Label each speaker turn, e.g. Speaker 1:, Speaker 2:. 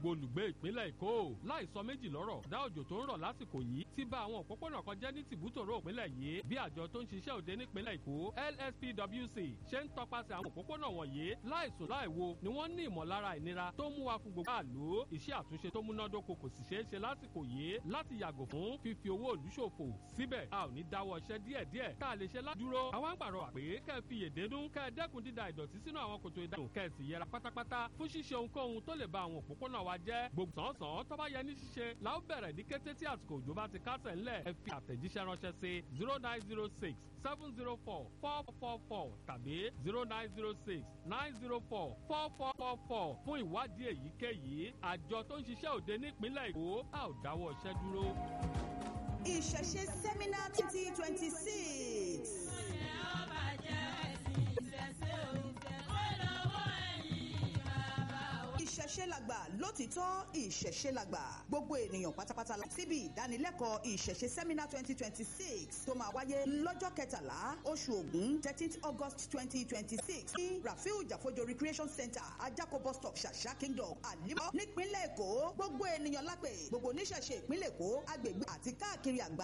Speaker 1: gbogbo olùgbé ìpínlẹ̀ èkó láì sọ méjì lọ́rọ̀ dá òjò tó ń rọ̀ lásìkò yìí ti bà àwọn òpópónà kan jẹ́ ní tìbútòrò ìpínlẹ̀ yìí bí àjọ tó ń ṣiṣẹ́ òde nípínlẹ̀ èkó lspwc ṣe ń tọpasẹ̀ àwọn òpópónà wọ̀nyí láìsùn láìwo ni wọ́n ní ìmọ̀lára ìnira tó mú wa fún gbogbo àlò iṣẹ́ àtúnṣe tó múnádóko kò sì ṣeé ṣe lásìkò yìí láti yàgò fún fífi owó òlú ṣòfò síbẹ̀ a ò ní dáwọ́ iṣẹ́ díẹ̀díẹ̀ tá a lè ṣe ládúró àwọn ń pàrọ̀ àpè kẹ́ ẹ fi yèdénú kẹ́ ẹ dẹ́kun dída ìdọ̀tí sínú àwọn kòtò ìdánù kẹ́ ẹ sì yẹra pátápátá fún ṣíṣe ohunkóhun tó lè ba àwọn òpópónà wa jẹ́ gbogbo sàn-án tó bá yẹ ní ṣíṣe la ó bẹ̀rẹ̀ ní kété tí àsìkò òjò bá ti kásẹ̀ ńlẹ̀ ẹ fi àtẹ̀jíṣẹ́ ránṣẹ́ sí zero nine zero six seven zero four four four four tàbí zero nine zero six nine zero four four four four four fún ìwádìí èyíkéyìí àjọ tó ń ṣiṣẹ́ òde nípínlẹ̀ èkó a ò dáwọ́ iṣẹ́ dúró.
Speaker 2: ìṣẹ̀ṣe sẹ́mínà twenty twenty six. ìṣẹ̀ṣe làgbà lótìtọ́ ìṣẹ̀ṣe làgbà gbogbo ènìyàn pátápátá la síbi ìdánilẹ́kọ̀ọ́ ìṣẹ̀ṣe sẹ́mínà twenty twenty six tó máa wáyé lọ́jọ́ kẹtàlá oṣù ògún thirteenth august twenty twenty six ní rafiu jafojo recreation center ajako bus stop ṣàṣà kingdom àlímọ́ nípínlẹ̀ èkó gbogbo ènìyàn lápè gbogbo oníṣẹ̀ṣe ìpínlẹ̀ èkó agbègbè àti káàkiri àgbà